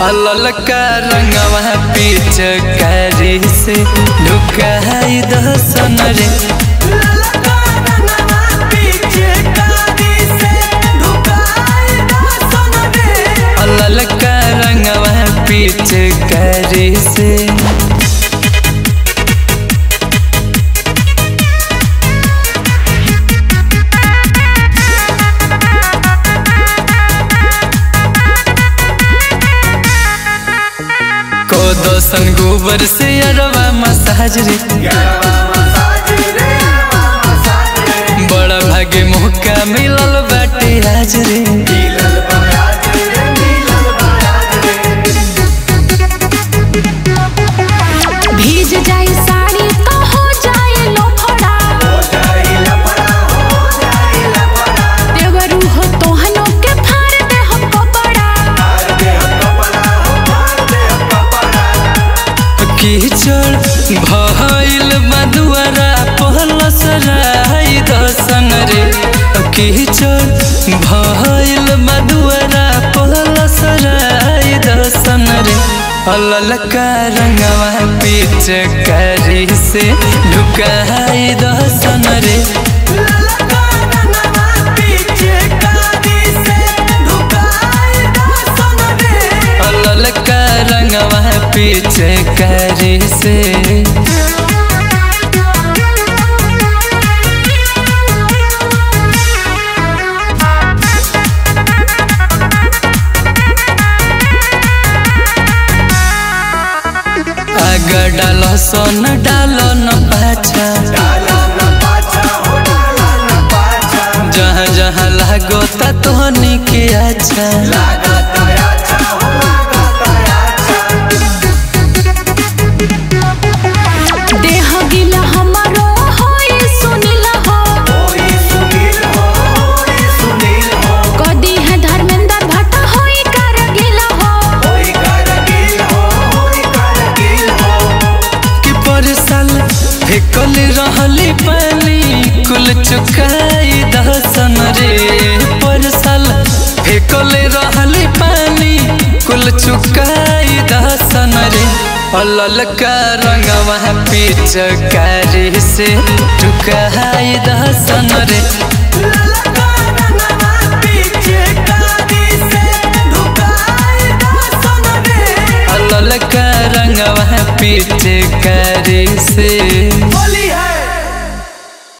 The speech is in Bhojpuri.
ललका रंगवा पीछ कारी से ढुकाई दसन रे ललका रंगवा पीछ कारी से को दोसन गोबर से अरवा मसाज रे बड़ा भागे मौका मिलल बाटे आज रे भीज जाए साड़ी तो हो जाए लोफड़ा देवरू हो तोहनो के फाड़ दे हम कपड़ा कीचड़ भइल मधुआरा पहल सराई दसन रे कीचड़ भइल मधुआरा पहल सराई दसन रे ललका रंगवा पीछ करी से ढुकाई दसन रे ललका रंगवा पीछ करी से आगा डालो सोन डालो न पाछा जहाँ जहाँ लागो ता तोहनी के अच्छा देह गिला हमारो होई सुनिला हो कदी है धर्मेंद्र भट्ट होई कर गिला हो कि पर साल फेकल रहली पानी कुल चुकाई दसन रे पर साल फेकल रहली पानी कुल चुकाई दसन रे ललका रंगवा पीछ कारी से चुकाई दसन रे ललका रंगवा पीछ कारी से